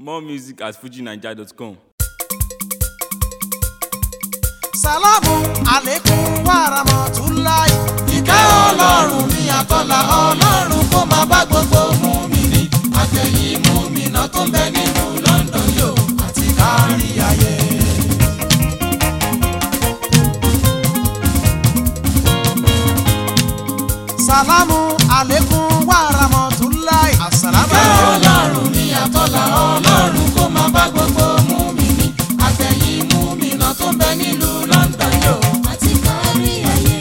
More music at fujinaija.com. sàlámù àlékún wàràmọ̀túláì. ìkẹ́ ọlọ́run ní àtọ́là ọlọ́run kó máa bá gbogbo mùmínì àtẹ̀yìn mùmínà tó ń bẹ nínú London yóò àti kárí ayé. sàlámù àlékún wàràmọ̀túláì. ìkẹ́ ọlọ́run ní àtọ́là ọlọ́run kó máa bá gbogbo mùmínì àtẹ̀yìn mùmínà tó ń bẹ nílùú London yóò àti kárí ayé.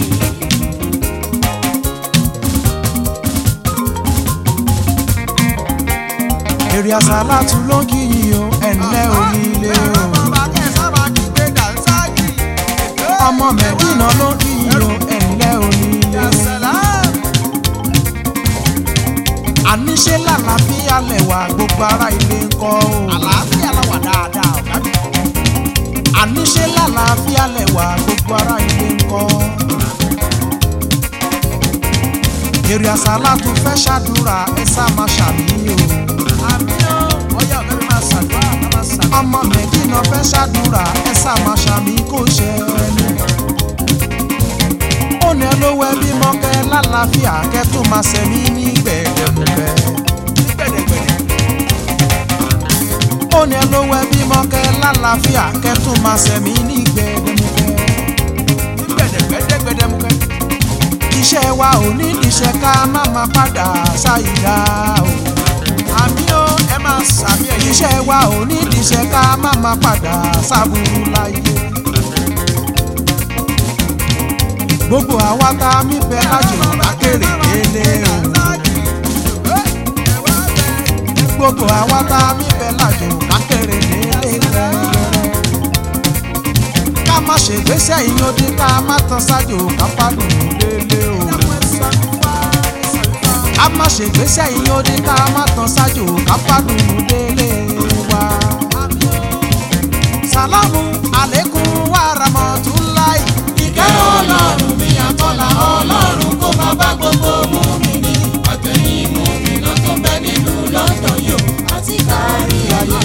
èrè àsálàtú ló kì í o ẹ̀ńlẹ́ onílé o. ọmọ mẹ́dínà ló kì í o ẹ̀ńlẹ́ onílé. àníṣe làlàáfíà lẹ̀wà gbogbo ará ilé ń kọ́ o. àlàáfíà làwà dáadáa ọ̀gá mi. àníṣe làlàáfíà lẹ̀wà gbogbo ará ilé ń kọ́. èrè àsálàtú fẹ́ ṣàdúrà ẹ sá máa ṣàmìyàn o ọmọ mẹ́dínà fẹ́ ṣàdúrà ẹ sàmà ṣàmì kò ṣe ẹni. ó ní olówó ẹbí mọ́kẹ́ lálàáfíà kẹ́ tó máa ṣẹ̀mí ní gbẹ̀dẹ̀gbẹ̀. ó ní olówó ẹbí mọ́kẹ́ lálàáfíà kẹ́ tó máa ṣẹ̀mí ní gbẹ̀dẹ̀gbẹ̀. iṣẹ́ wa ò ní níṣẹ́ ká má máa padà ṣàyídá o àmì ó ẹ máa sàmì ẹ̀yìn. iṣẹ́ wa ò ní ìdíṣẹ́ ká má máa padà sábúrú láyé. gbogbo àwa tá a mí bẹ lájò lákèrè délé o. gbogbo àwa tá a mí bẹ lájò lákèrè délé rẹ́rẹ́rẹ́. ká má ṣègbésẹ̀ ìyóde ká má tán sájò ká fàdùn délé o ká má ṣe gbéṣẹ́ yìí ó ní ká má tán ṣáájú ká fàdùn délé wa. sàlámù àlékún wàràmọ̀túnláì. ìkẹ́ ọlọ́run mi àtọ́là ọlọ́run kó máa bá gbogbo mùmínì àtẹ̀yìn mùmínà tó ń bẹ nílùú London yóò àti kárí ayé.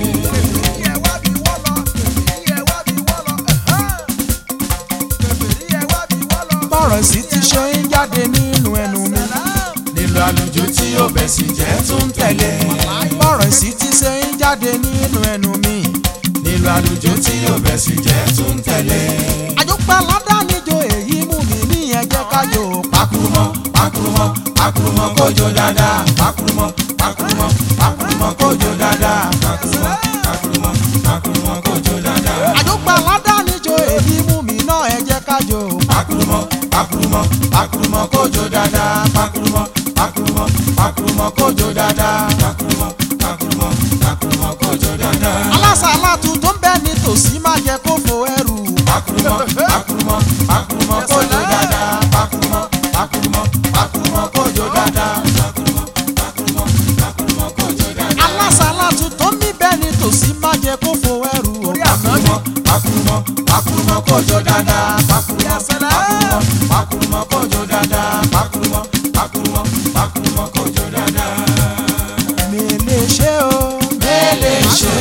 bọ́rọ̀ sí ti ṣe ń jáde nínú ẹnu mi nílò àlùjọ tí ó bẹ̀ sí jẹ́ tún tẹ̀lé. bọ́rọ̀ sí ti ṣe ń jáde nínú ẹnu mi nílò àlùjọ tí ó bẹ̀ sí jẹ́ tún tẹ̀lé. àjọpẹ́ aládánijọ́ èyí mú mi níyẹn jẹ́ kájọ. pakurumọ pakurumọ pakurumọ kójó dáadáa pakurumọ pakurumọ pakurumọ kójó dáadáa pakurumọ pakurumọ pakurumọ kójó dáadáa. àjọpẹ́ aládánijọ́ èyí mú mi náà ẹ jẹ́ kájọ. pakurumọ pakurumọ pakurumọ kójó dáadáa pakurumọ pakurumọ pakurumọ kójó dáadáa pakurumọ pakurumọ pakurumọ kójó dáadáa. alásàlátù tó ń bẹ nítòsí má jẹ́ kó fo ẹrù. pakurumọ pakurumọ pakurumọ kójó dáadáa pakurumọ pakurumọ pakurumọ kójó dáadáa pakurumọ pakurumọ pakurumọ kójó dáadáa. alásàlátù tó ń bẹ nítòsí má jẹ́ kó fo ẹrù. pakurumọ pakurumọ pakurumọ kójó dáadáa pakurumọ pakurumọ pakurumọ kójó dáadáa pakurumọ pakurumọ pakurumọ kójó dáadáa. mele ṣe o mele ṣe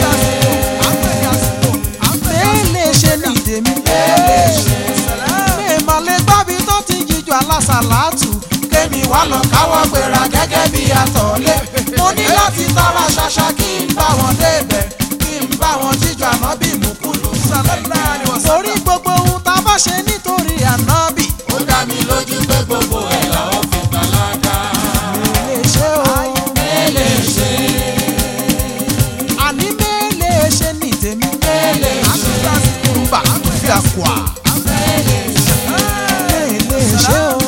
mele ṣe ní tèmi mele ṣe mèmọ̀lẹ́ gbábi tó ti jíjọ alásàlátù kémi wá lọ káwọ́ gbéra gẹ́gẹ́ bí àtọ̀lé mo ní láti tara ṣaṣa kí n bá wọn débẹ̀ kí n bá wọn jíjọ ànábì mùkúlù torí gbogbo ohun tá a bá ṣe nítorí ànábì. ó dá mi lójú pé gbogbo ẹ̀ la ó fi gbàládà. mele ṣe o mele ṣe. àní mele ṣe ní tèmi mele ṣe. àtúntà fi àkùà. mele ṣe o.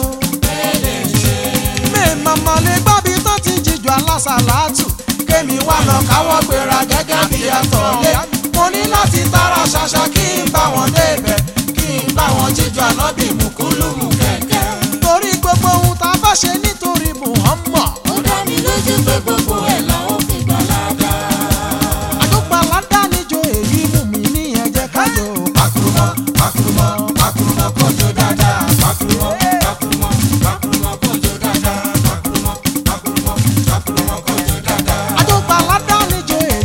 mèmọ̀mọ̀ lè gbábi tó ti jíjọ alásàlátù kémi wá lọ káwọ́ gbéra gẹ́gẹ́ bí àtọ̀lé mo ní láti tara ṣaṣa kí n bá wọn débẹ̀ kí n bá wọn jíjọ ànábì mùkúlùmù kẹ̀kẹ́. torí gbogbo ohun tá a bá ṣe nítorí Muhammad. ó dá mi lójú pé gbogbo ẹ̀ la ó fi gbàládà. àdúgbò aládánijọ èyí mú mi níyẹn jẹ́ kájọ. pakurumọ pakurumọ pakurumọ kọjọ dáadáa pakurumọ pakurumọ pakurumọ kọjọ dáadáa pakurumọ pakurumọ pakurumọ kọjọ dáadáa. àdúgbò aládánijọ èyí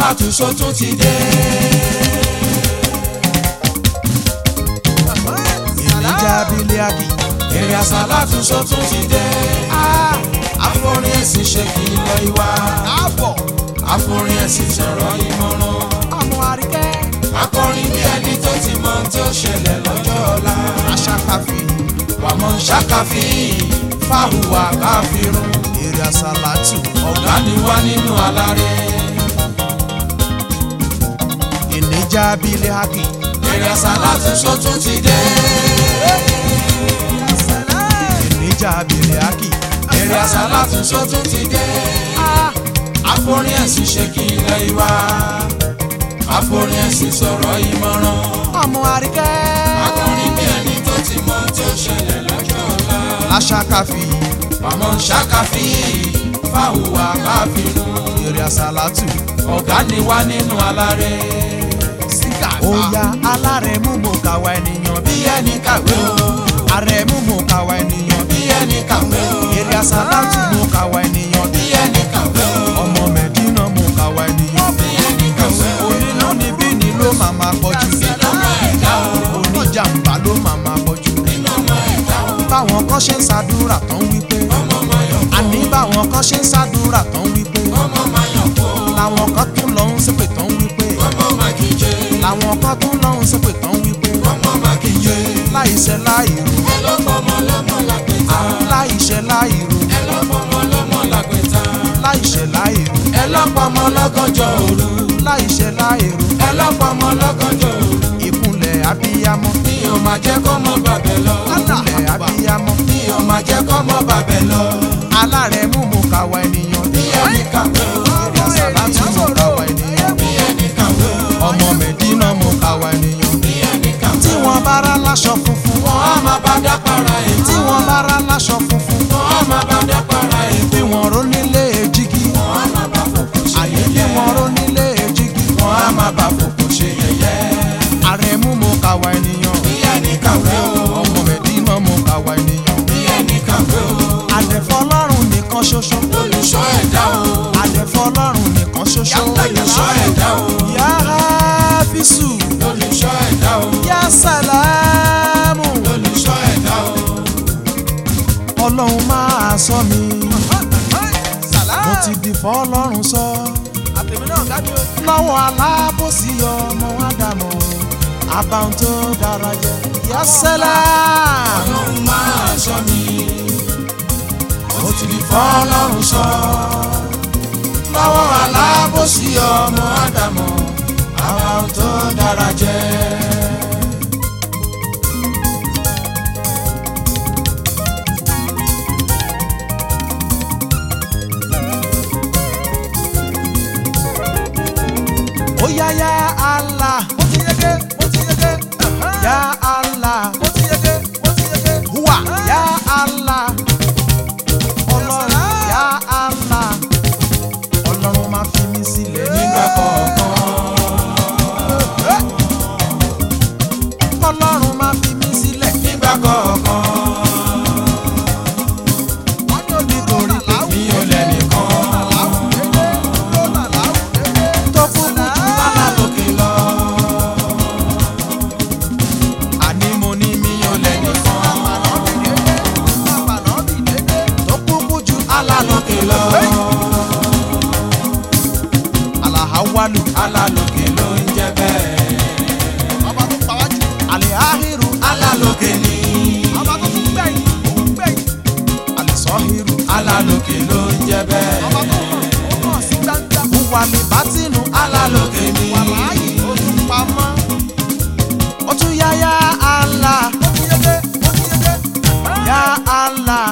àsálàtù sótún ti dé. ìníjà bílíàkì èrè àsálàtù sótún ti dé. àforin ẹ̀sìn ṣe kìlọ̀ ìwà. àbọ̀ àforin ẹ̀sìn sọ̀rọ̀ ìmọ̀ràn. ọmọ àríkẹ́ akọrin bí ẹni tó ti mọ ohun tí ó ṣẹlẹ̀ lọ́jọ́ ọ̀la. aṣàkàfì wàmọ̀ ṣàkàfí fáwùwà káfírun. èrè àsálàtù ọ̀gá ni wá nínú alárè. ìníjà bílíàkì èrè àsálàtù sótún ti dé. ìníjà bílíàkì èrè àsálàtù sótún ti dé. àforin ẹ̀sìn ṣe kìlọ̀ ìwà. àforin ẹ̀sìn sọ̀rọ̀ ìmọ̀ràn. ọmọ àríkẹ́ akọrin bí ẹni tó ti mọ ohun tí ó ṣẹlẹ̀ lọ́jọ́ ọ̀la. aṣàkàfì wàmọ̀ ṣàkàfí fáwùwà káfírun. èrè àsálàtù ọ̀gá ni wá nínú alárè. óyá alárẹ̀mú mo kàwá ènìyàn bí bí ẹni kàwé o àrẹ̀mú mo kàwá ènìyàn bí bí ẹni kàwé o èrè àsálàtù mo kàwá ènìyàn bí bí ẹni kàwé o ọmọ mẹ̀dínà mo kàwá ènìyàn bí bí ẹni kàwé o onínú níbí ni ló máa máa pọ̀jù ọmọ ẹ̀dá o oníjàmbá ló máa máa pọ̀jù nínú ọmọ ẹ̀dá o báwọn kan ṣe ń ṣàdúrà tán wípé ọmọ ọmọ yọ̀ kó àní báwọn kan ṣe ń ṣàdúrà tán wípé ọmọ ọmọ yọ̀ kó làwọn kan tún lọ ń ṣépè tán wípé ọmọ ọmọ kìje làwọn kan tún lọ ń ṣépè tán wípé ọmọ ọmọ kìje láìṣẹ́ láìrò ẹ ló fọmọ lọ́mọ lágbèta láìṣẹ́ láìrò ẹ ló fọmọ lọ́mọ lágbèta láìṣẹ́ láìrò ẹ ló fọmọ lọ́gànjọ́ òru láìṣẹ́ láìrò ẹ ló fọmọ lọ́gànjọ́ òru ìkúnlẹ̀ abiyamọ mi ò máa jẹ́ kọ́mọ bàbẹ̀ lọ ìkúnlẹ̀ abiyamọ mi ò máa jẹ́ kọ́mọ bàbẹ̀ lọ alárẹ̀mú mo kàwá ènìyàn bí ẹni kàwé o èrè àsálàtù mo kàwá ènìyàn bí ẹni kàwé o ọmọ mẹ̀dínà mo kàwá ènìyàn bí ẹni kàwé tí wọ́n bá rá láṣọ funfun wọn á máa bá dá para ẹ̀ tí wọ́n bá rá láṣọ funfun wọn á máa bá dá para ẹ̀ bí wọ́n ró nílé èjìgì wọn á máa bá fòkò ṣe àní bí yẹ̀yẹ́ wọ́n ró nílé èjìgì wọn á máa bá fòkò ṣe yẹ̀yẹ́ àrẹ̀mú mo kàwá ènìyàn bí ẹni kàwé o ọmọ mẹ̀dínà mo kàwá ènìyàn bí ẹni kàwé o àdẹ̀fọ́ ọlọ́run nìkan ṣoṣo olùṣọ́ ẹ̀dá o àdẹ̀fọ́ ọlọ́run nìkan ṣoṣo olùṣọ́ ẹ̀dá o yá bísù olùṣọ́ ẹ̀dá o yá sàlámù olùṣọ́ ẹ̀dá o ọlọ́run máa sọ mi mo ti di fọlọ́run sọ lọ́wọ́ alábòsí ọmọ ádámọ̀ àbáwọn tó dára jẹ yá sàlámù. ọlọ́run máa ṣọ́ mi ó ti di fọ́lọ́run sọ lọ́wọ́ alábòsí ọmọ ádámọ̀ àwa tó dára jẹ́. ó yá yá Allah mo ti yege mo ti yege yá Allah mo ti yege mo ti yege wà yá Allah ọlọ́run yá Allah ọlọ́run máa fi mí sílẹ̀ nígbà kọ̀ọ̀kan ọlọ́run máa fi mí sílẹ̀ nígbà kọ̀ọ̀kan nítorí pé mi ò lẹ́nìkan tó kúkú jù lálá lókè lọ àní mo ní mi ò lẹ́nìkan tó kúkú jù lálá lókè lọ alahawalu lálá lókè ló ń jẹ́ bẹ́ẹ̀ alihahiru lálá lókè ni alisahiru lálá lókè ló ń jẹ́ bẹ́ẹ̀ wàlí bátínú lálá lókè ni pamọ́. ó tún yá yá Allah. yá Allah.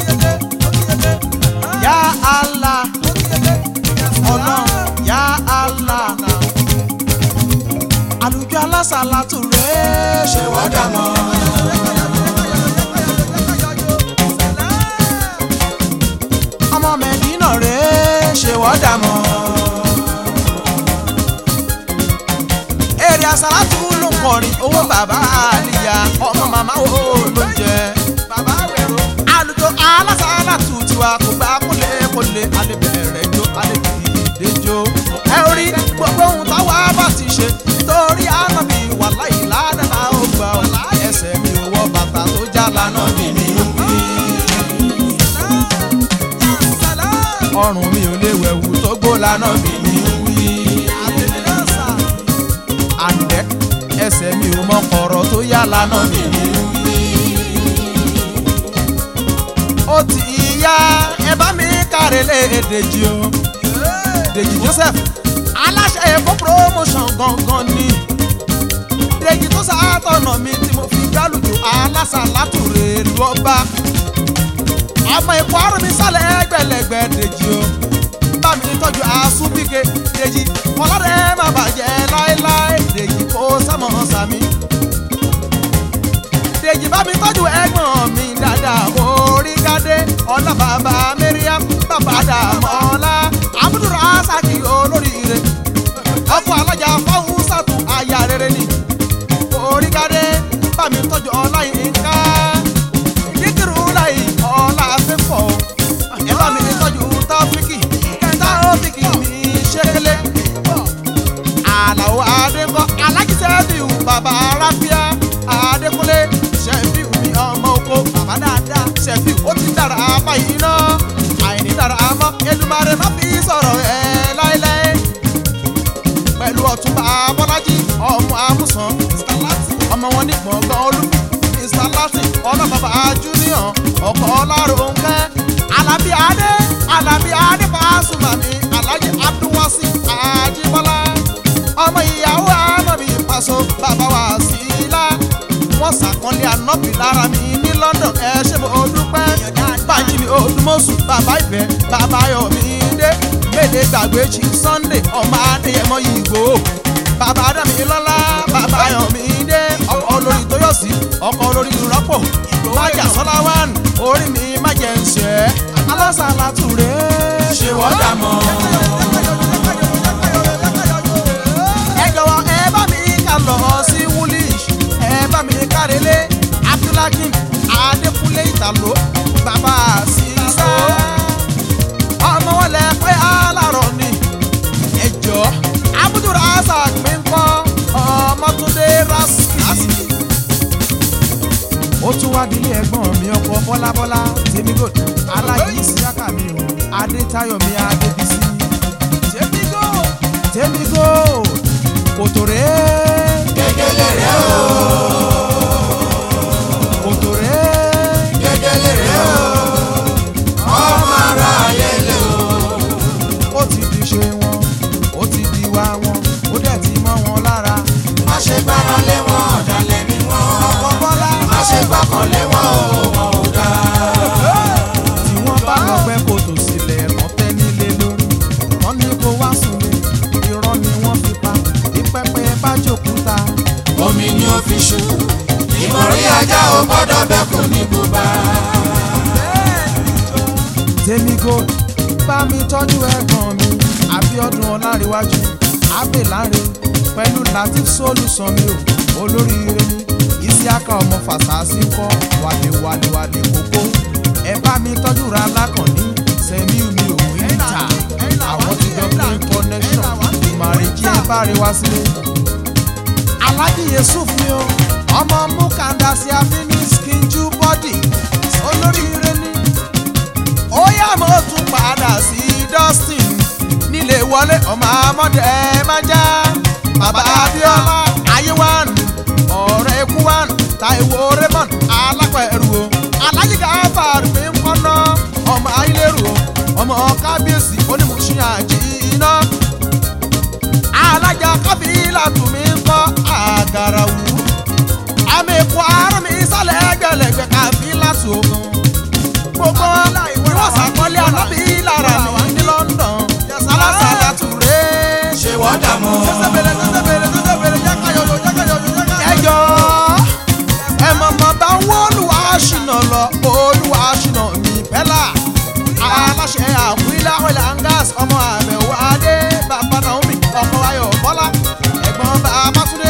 yá Allah. ọlọ́run yá Allah. àlùjọ alásàlátù rẹ̀ ṣe wọ́n dà mọ́ ọmọ mẹ́dínà rẹ̀ ṣe wọ́n dà mọ́. èrè àsàlátù ló ń kọrin owó bàbá àlìyá ọmọ màmá wo ló ń jẹ. bàbá wẹ̀rọ. àlùjọ alásàlátù tiwa kò gbà kólé kólé alẹ́bẹ̀rẹ̀ jó alẹ́bìdè jó. ẹ orí gbọ́ ṣe nítorí ànábì wàláì ládàá ó gbà ọ́ ẹsẹ̀ mi ò wọ bàtà tó já lánà bí mi ń wí. ọrùn mi ò lè wẹ̀wù tó gbó lánà bí mi ń wí. àǹdẹ́ ẹsẹ̀ mi ò mọ kọ̀rọ̀ tó yá lánà bí mi ń wí. ó ti yá ẹ bá mi kárẹ̀lẹ̀ èdèjì o Dèjì Joseph aláṣẹ èkó promotion gangan ni Dèjì tó sàátọ̀nà mi tí mo fi gbálùjò alásàlátùrè lọ́ba ọmọ èkó àrùn mi sálẹ̀ ẹgbẹ̀lẹ̀gbẹ̀ Dèjì o bá mi tọ́jú àsúbíke Dèjì ọlọ́dẹ má bàjẹ́ láéláé Dèjì kó sámọ̀ sàmí Dèjì bá mi tọ́jú ẹ̀gbọ́n mi dáadáa orí gádé ọlá bàbá Mariam bàbá dàmọ́lá abudulrasaki olóríire ọkọ alájà fáwọn sàtú aya rere ni orí gádé bá mi tọ́jú ọlá yìí ká díkìrú láyé ọlá fífọ́ ẹ bá mi tọ́jú tọ́fíkì tọ́fíkì mi ṣẹlẹ àlàó adéńkọ alájísẹ́bíù bàbá ráfíà adékúnlé ṣẹ́fíù mi ọmọ oko bàbá dáadáa ṣẹ́fíù ó ti dára báyìí náà àìní dára mọ́ Èdùmàrè má fi sọ̀rọ̀ ẹ̀ láéláé pẹ̀lú ọ̀túnba bọ́lájí ọmọ amúsàn Mr. Latin ọmọ wọn ní gbọ̀ngàn olúbi Mr. Latin ọlọ́bàbà junior ọkọ̀ ọláròǹkẹ́ alábí adé alábí adé Pasuma mi alhaji abdulwasi ajibola ọmọ ìyàwó ànábì Paso bàbá wa sílá wọ́n ṣàkọlé ànábì lára mi ní London ẹ ṣé mo dúpẹ́ báyìí mi odúmọ̀sù bàbá ìfẹ́ bàbá yọ̀mídé méde gbàgbé jí Sunday ọmọ adéyẹmọ ìgbò bàbá dámilọ́lá bàbá yọ̀mídé ọkọ̀ olórí tóyọ̀sí ọkọ̀ olórí rọ́pò májà sọ́láwán orí mi má jẹ́ ń ṣẹ́ alásàlátúré ṣé wọ́n dà mọ́. ẹ jọ̀wọ́ ẹ bá mi ká lọ sí woolish ẹ bá mi kárẹ́lé abdulhakeem adékúnlé ìtàló bàbá sísá ọmọ wọn lẹ pé alárọ̀ ni ẹjọ́ abdulrasaq mi ń kọ́ ọmọtúndé raski ó tún wá dílé ẹ̀gbọ́n mi ọkọ bọ́lábọ́lá tèmígò aláyí síákà mi o adétayọ̀ mi adébísí tèmígò tèmígò kòtòrè gẹ́gẹ́lẹ́ rẹ̀ o kòtòrè gẹ́gẹ́lẹ́ rẹ̀ o ọmọ ara ayé lè o. ó ti di ṣe wọn ó ti di wá wọn ó dẹ̀ ti mọ́ wọn lára má ṣe gbára lé wọn ọ̀dàlẹ̀ ni wọ́n. ọkọ bọ́lá má ṣe gbọ́kàn lé wọn o wọn ò dáa. tí wọ́n bá lọ pẹ́ kòtò sílẹ̀ wọ́n tẹ́ nílé lórí wọ́n ní kó wá súnlé irọ́ ni wọ́n fi pa ìpẹ́pẹ́ bá jòkúta omi ni ó fi ṣú ìmọ̀rí ajá ò gbọ́dọ̀ bẹ́kùn ní bùbá. tèmi gold bá mi tọ́jú ẹ̀gbọ́n mi àbíọ́dún ọlárẹ̀wájú abẹ́láre pẹ̀lú latif solution mi ò olóríire ni isiaka ọmọ fàṣàṣì ń kọ́ wàlẹ̀wàlẹ̀wàlẹ̀ kókó ẹ bá mi tọ́jú ra lákànní sẹ́miu mi ò wí níta àwọn ti jọ play connection ìmàrèjì ẹ bá rí wá sílé alhaji yusuf mi o ọmọ mukanda sí afini skinju body olóríire ni ó yá mo tún padà sí dustin nílé wọlé ọmọ amọdé májá bàbá abiola ayéwàn ọ̀rẹ́ ekuwan taiwo raymond alápẹ̀rù o alhaji gafar mi ń kọ́nà ọmọ ayélujáru o ọmọ kábíyèsí onímùsùn àjìnà alájà kábílà tún mi ń kọ́ àgàràwù àmì ikú àárọ̀ mi sálẹ̀ ẹgbẹ̀lẹ̀gbẹ̀ kábílà tún o gbogbo ni wọ́n sàkọ́lé ànábì lára mi ní London alásàlá tùré. ṣé wọ́n dà mọ́. ẹjọ́ ẹ mọ̀mọ́ bá ń wọ́ olúwa ṣìnà lọ olúwa ṣìnà mi pẹ́lá aláṣẹ àkúílá ọ̀là angas ọmọ àbẹ̀wò adé bàbá naomi ọkọ ayọ̀ bọ́lá ẹ̀gbọ́n bàbá túndé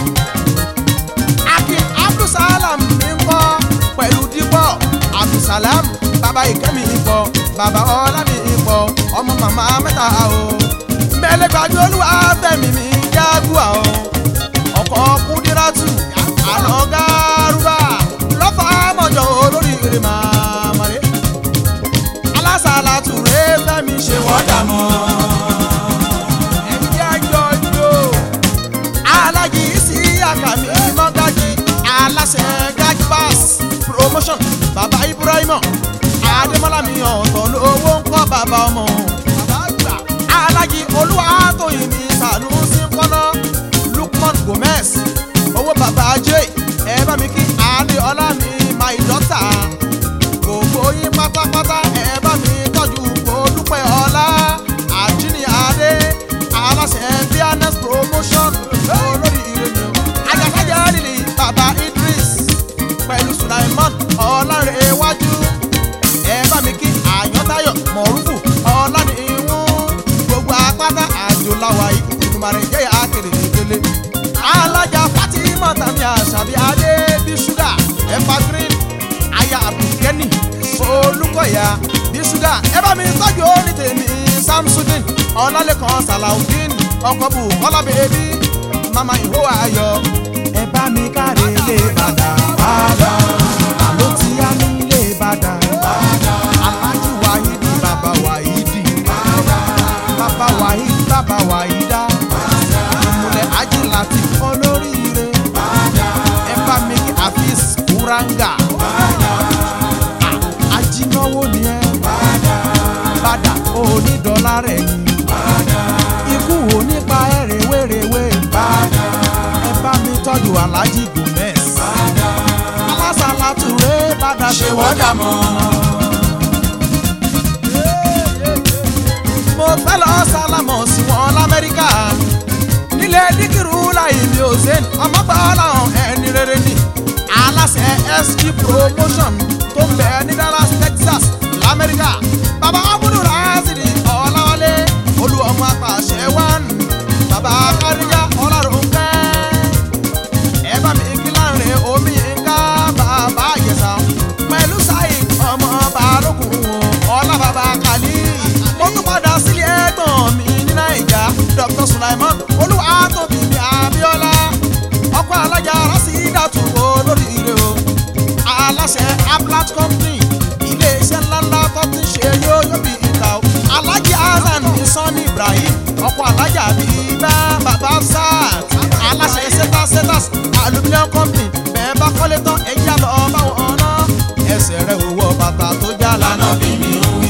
akin abdulsalam mi ń kọ́ pẹ̀lú dípọ̀ abdulsalam bàbá ìkẹ́mi ipò bàbá ọlámi ipò ọmọ màmá mẹ́ta o mẹ́lẹ́gbàjú olúwa fẹ́mi mi jágùá o kàmí mọ́gájì aláṣẹ gájí pass promotion bàbá ibrahima adémọlá mi ọ̀tọ̀ lówó ń kọ́ bàbá ọmọ alájí olúwatóyìn mi sànúsí kọ́nà lukman gomez owó bàbá ajé ẹ bá mi kí adéọlá mi my daughter gbogbo yín pátápátá ẹ bá mi tọ́jú olùpẹ̀ ọlá àjíní adé aláṣẹ bns promotion olórí ìròyìn ajakájà lílì bàbá idris pẹ̀lú sulaiman ọlárẹ̀wájú ẹ bá mi kí àyọ́tayọ̀ mọ̀rúfù ọlánìhún gbogbo apáta àjò làwà yìí ìtumàrẹ̀ jẹ́ àkèrè ìdílé alájà fatima tàmí àṣàbí adé bí ṣúgà ẹ̀fà green aya abdulgani olùkọ́yà bí ṣúgà ẹ bá mi tọ́jú orí tèmi samsudin ọlálẹ́kan salaudeen ọkọ̀ bù kọ́lá bèbí mama ìhó ayọ̀ ẹ bá mi káre lè bàdà bàdà àló tí a ní lè bàdà alájí wáyídì bàbá wáyídì bàbá wáyídì bàbá wáyídà ìmùlẹ̀ ají láti olóríire ẹ bá mi kí àfíìs kúrángà ajínáwó ni ẹ bàdà onídọ́là rẹ̀ ni ikú onípa ẹ̀ rèwerèwe ẹ bá mi tọ́jú alájí gomez alásàlátù rẹ̀ bàdà ṣe wọ́dà mọ́. mo fẹ́ lọ sálámọ̀ sí wọn lamẹ́ríkà nílé díkìrú láì mi ò sẹ́n ọmọ gbà láwọn ẹni rere ni aláṣẹ sg promotion tó ń bẹ ní dallas texas lamẹ́ríkà bàbá abudu razidi ọ̀làwálé olú ọmọ apàṣẹ wán bàbá káríyá ọlọ́runkẹ́ ẹ bá mi kí láàrin omi nǹka bàbá àyẹ̀sà pẹ̀lú sáì ọmọ balógun ọlá bàbá kàlí mo tún padà sílé ẹ̀gbọ́n mi ní naija dr sulaiman olúwatóbi mi abiola ọkọ alájà rásídàtú olóríire o aláṣẹ aplat company iléeṣẹ́ ńláńlá tó ti ṣe yóò yóò bí ìta o alájà hasan ní sanni ibrahim ọkọ alájà bíi bá bàbá sars aláṣẹ setas setas aluminium company bẹ́ẹ̀ bá kọ́lé tán ẹ̀yà lọ báwọn ọ̀nà ẹsẹ̀ rẹ̀ owó bàtà tó já lánàá bí mi ò wí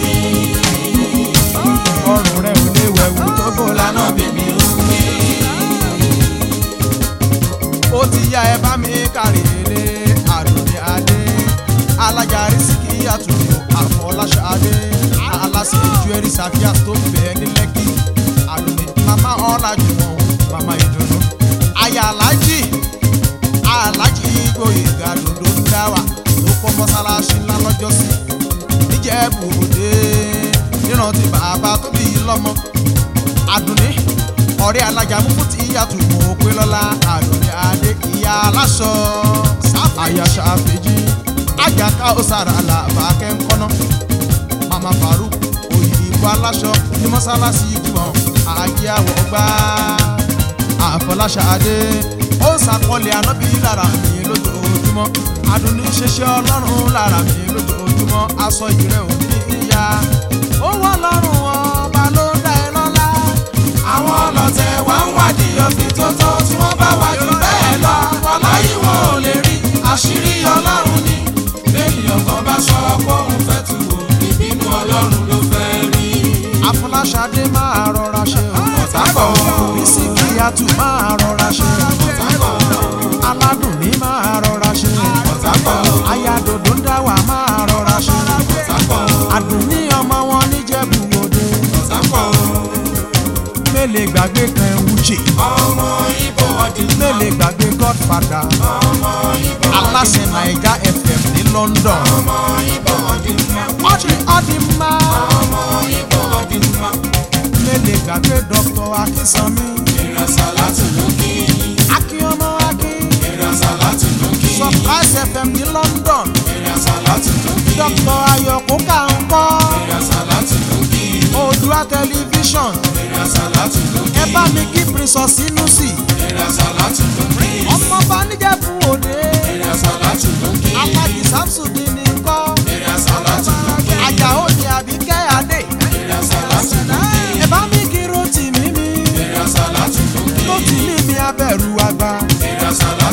ọrùn rẹ̀ ò lè wẹ̀wù tó bò lánàá bí mi ò wí ó ti yá ẹ bá mi kárí ilé àdùnní adé alájàrí síkì àtúntò àfọláṣọ adé aláṣẹ ìjúẹrí sàfíà tó ń bẹ ní lẹ́kì àdùnní màmá ọ̀làjùmọ̀ màmá ìdùnnú aya alájì alájì gbòyèga dòdò ń dá wà tó kọ́ mọ́sálásí ńlá lọ́jọ́sí níjẹ̀bù òde nírántí bàbá tó bí lọ́mọ àdùnní ọ̀rẹ́ alájà mú fún ti ìyàtọ̀ mọ̀ pé lọ́la àdùnní adé ìyá aláṣọ àyàṣà àfẹ́jì àjàká òsàrà làbàkẹ́ ńkọ́nà mama faruk òyìnbó aláṣọ ní mọ́sálásí jùmọ̀ àjẹ́ àwọ̀ gbá àfọláṣà adé ó ń sàkọlẹ̀ ànábì lára mi lójoojúmọ́ àdùnní ṣeṣẹ́ ọlọ́run lára mi lójoojúmọ́ aṣọ ìrẹ́ òní ìyá ó wọ́n lọ́rùn ọba ló dá ẹ lọ́lá àwọn ọlọ́tẹ̀ wá ń wádìí ọ̀fìn tó tó tí wọ́n bá wá jù bẹ́ẹ̀ lọ wàláyé wọn ò lè rí àṣírí ọlọ́run ni lẹ́yìn kan bá sọ pé òun fẹ́ tu wò ìbínú ọlọ́run ló fẹ́ rí. afọláṣadé máa rọra ṣe o ọ̀tá pọ̀ bísíkì àtù máa rọra ṣe ọ̀tá pọ̀ aládùn ní máa rọra ṣe ọ̀tá pọ̀ ayádòdò ń dá wà máa rọra ṣe ọ̀tá pọ̀ àdùn ní ọmọ wọn níjẹ̀bú òde ọ̀tá pọ̀ mélè gbàgbé kan wúchè ọmọ ibo ọdún mélè gbàgbé godfather ọmọ ibo aláṣẹ naija fm ní london ọmọ ibo ọdún ọdí ọdí má ọmọ ibo ọdún mélè gbàgbé dr akínsanmi ìrẹsà láti lókè akínyọmọ akin ìrẹsà láti lókè surprise fm ní london ìrẹsà láti lókè dr ayọ̀kú kàńkọ́ ìrẹsà láti lókè odua tẹlifíṣọ̀n ìrẹsà láti lókè ẹ bá mi kí princess sinusi ìrẹsà láti lókè ọmọ bá níjẹ̀bú òde ìrẹsà láti lókè alájí samsudi ní kọ́ ìrẹsà láti lókè àjàó ní àbíkẹ́ adé ìrẹsà láti lókè ẹ bá mi kí rotì mímí ìrẹsà láti lókè rotì mímí abẹ́rù àgbà ìrẹsà láti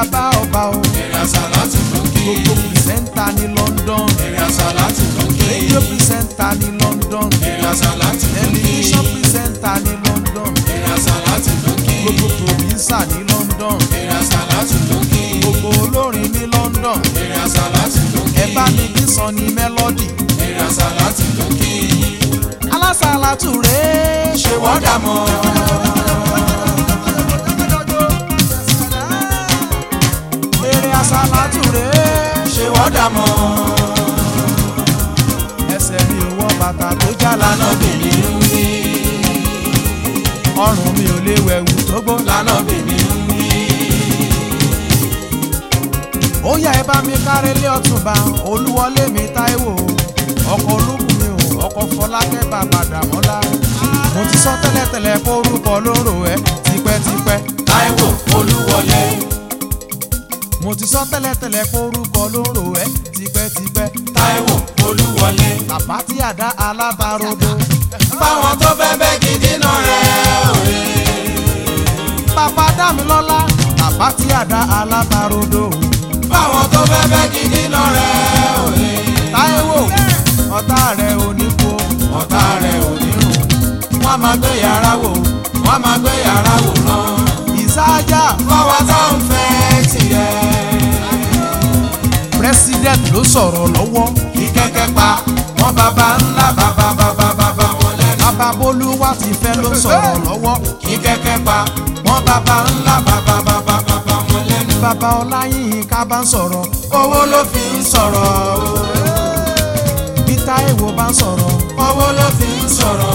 bàbá ọba o èrè àsálàtù lókè gbogbo pìrìsẹ́ńtà ní London èrè àsálàtù lókè rédíò pìrìsẹ́ńtà ní London èrè àsálàtù lókè tẹlifíṣàn pìrìsẹ́ńtà ní London èrè àsálàtù lókè gbogbo pòdísà ní London èrè àsálàtù lókè gbogbo olórin ní London èrè àsálàtù lókè ẹ bá mi kí sọ ní mélòdì èrè àsálàtù lókè alásàlátù rèé ṣe wọ́n dà mọ́ eré àsàlátù rèé ṣé wọ́n dà mọ́ ẹsẹ̀ mi ò wọ bàtà tó já lánàá lánà bèbí ń wí ọrùn mi ò lè wẹ̀wù tó gbó lánà bèbí ń wí ó yá ẹ bá mi kárẹ́ lé ọ̀túnba olúwọlé mi táíwò ọkọ̀ olúkùn mi ò ọkọ̀ fọlákẹ́ bàbá dàmọ́lá mo ti sọ tẹ́lẹ̀tẹ́lẹ̀ kó orúkọ lóró ẹ tipẹ́tipẹ́ Táíwò Olúwọlé mo ti sọ tẹ́lẹ̀tẹ́lẹ̀ kó orúkọ lóró ẹ tipẹ́tipẹ́ Táíwò Olúwọlé bàbá tí àdá alábàrodo fáwọn tó fẹ́ bẹ́ gidi náà rẹ̀ òye bàbá dámilọ́lá bàbá tí àdá alábàrodo fáwọn tó fẹ́ bẹ́ gidi náà rẹ̀ òye táíwò ọ̀tá rẹ̀ ò ní kú ọ̀tá rẹ̀ ò ní rùn wọ́n máa gbé yàrá wò wọ́n máa gbé yàrá wò náà ìsáájà fáwọn tó ń fẹ́ tiẹ̀ president ló sọ̀rọ̀ lọ́wọ́ kí kẹ́kẹ́ pa wọ́n bàbá ńlá bàbá bàbá bàbá wọn lẹ́nu bàbá bolúwa ti fẹ́ ló sọ̀rọ̀ lọ́wọ́ kí kẹ́kẹ́ pa wọ́n bàbá ńlá bàbá bàbá bàbá wọn lẹ́nu bàbá ọláyín ká bá ń sọ̀rọ̀ owó ló fi ń sọ̀rọ̀ bí táíwò bá ń sọ̀rọ̀ owó ló fi ń sọ̀rọ̀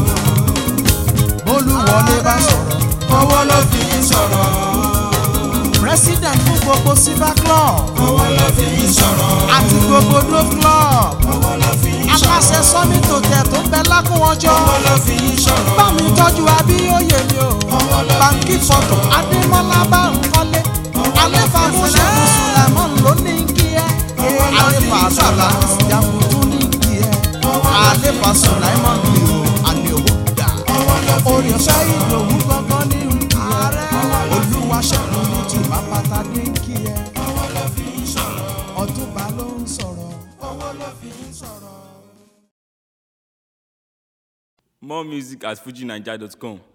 bolúwọlé bá ń sọ̀rọ̀ owó ló fi ń sọ̀rọ̀ president fún gbogbo silver club owó ló fi ń sọ̀rọ̀ àti gbogbo dove club owó ló fi ń aláṣẹ sọ̀rọ̀ sọ́mi tó tẹ̀ tó ń bẹ lákòwọ́jọ́ owó ló fi ń sọ̀rọ̀ bá mi tọ́jú abíyóye mi o báńkì fọ́tò adémọ́lá bá ń kọ́lé alẹ́fà mọ́ṣẹ́ mùsùlùmọ́ ló ní kí ẹ alẹ́fà sàlá jàǹkùtù ní kí ẹ alẹ́fà sùláìmọ́ mi o alẹ́ òwò dà orí ọ̀sẹ̀ ìdòwú gangan ní kí ẹ olúwa ṣẹ́gun ní tùbá pátá ní kí ẹ ọ̀túnba ló ń sọ̀rọ̀ owó ló fi ń sọ̀rọ̀. More music at fujinaija.com.